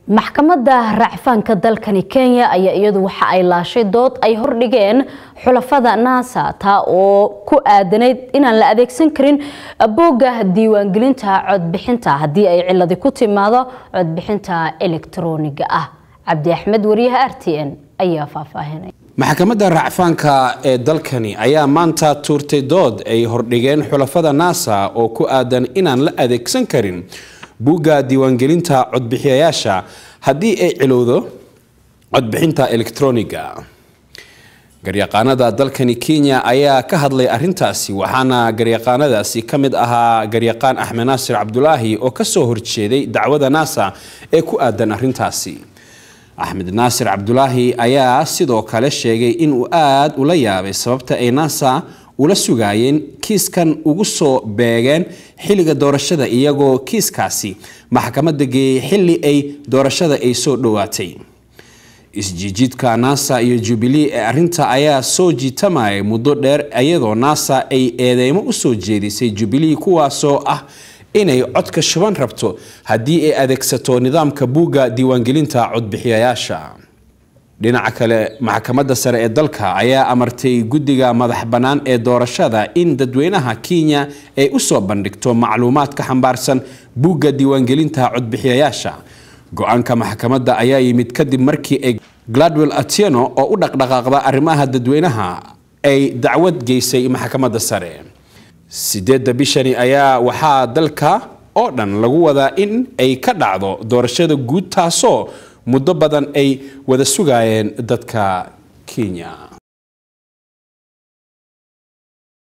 maxkamadda racfaanka dalkani kenya ayaa iyadu waxa ay laashay dood ay hordhigeen xulafada naasa taa oo ku aadanayd inaan la adeegsan karin boogga diiwaangelinta codbixinta haddii ay ciladi ku timaado codbixinta elektroniga ah cabdi axmed wariyaha r t n ayaa faahfaahinay maxkamadda racfaanka ee dalkani ayaa maanta tuurtay dood ay hordhigeen xulafada naasa oo ku aadan inaan la adeegsan karin buugga diiwaangelinta codbixiyayaasha haddii ay cilowdo codbixinta elektroniga garyaqaanada dalkani kenya ayaa ka hadlay arintaasi waxaana garyaqaanadaasi ka mid ahaa garyaqaan axmed naasir cabdulaahi oo kasoo horjeeday dacwada naasa ee ku aadan arintaasi axmed naasir cabdulaahi ayaa sidoo kale sheegay inuu aada ula yaabay sababta ay naasa ula sugaayeen kiiskan ugu soo beegeen xilliga doorashada iyagoo kiiskaasi maxkamadda geeyey xilli ay doorashada ay soo dhowaatay isjiijiidka nasa iyo jubilee ee arinta ayaa soo jiitamayay muddo dheer iyadoo nasa ay eedeymo usoo jeedisay jubilee kuwaasoo ah inay codka shuban rabto haddii ay adeegsato nidaamka buugga diiwaangelinta codbixiyayaasha dhinaca kale maxkamadda sare ee dalka ayaa amartay guddiga madax bannaan ee doorashada in dadweynaha kenya ay usoo bandhigto macluumaad ka xambaarsan buugga diiwaangelinta codbixiyayaasha go-aanka maxkamadda ayaa yimid kadib markii ay gladwell atieno oo u dhaqdhaqaaqda arrimaha dadweynaha ay dacwad geysay maxkamadda sare sideedda bishani ayaa waxaa dalka oo dhan lagu wadaa in ay ka dhacdo doorashada guud taasoo muddo badan ay wada sugaayeen dadka kenya